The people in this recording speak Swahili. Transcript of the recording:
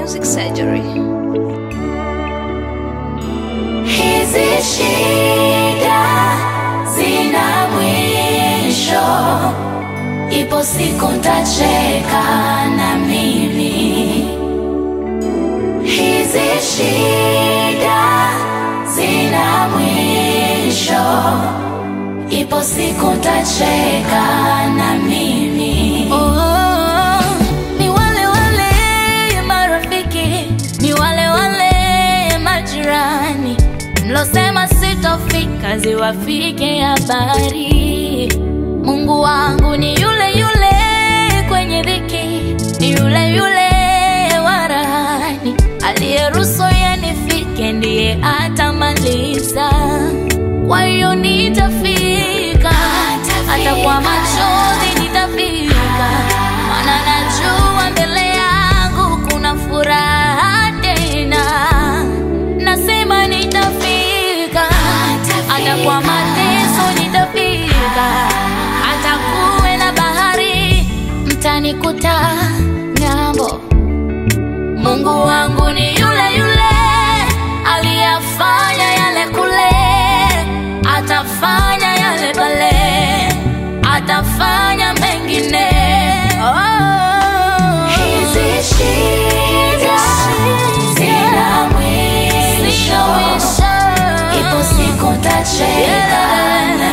Music Surgery. Hizi shida zina mwisho, ipo siku ntacheka na mimi. Hizi shida zina mwisho, ipo siku ntacheka na mimi. Oh, ni wale wale marafiki, ni wale wale majirani mlosema sitofika, ziwafike habari. Mungu wangu ni yule yule kwenye dhiki, ni yule yule warahani, aliyeruhusu yanifike, ndiye atamaliza. Kwa hiyo nitafika, hata kwa machozi nitafika, maana najua mbele yangu kuna furaha tena. Nasema nitafika, hata kwa mateso nitafika, hata kuwe na bahari mtanikuta ng'ambo. Mungu wangu ni yule yule aliyafanya yale kule, atafanya yale pale, atafanya mengine. Oh, hizi shida zina mwisho, ipo siku ntacheka na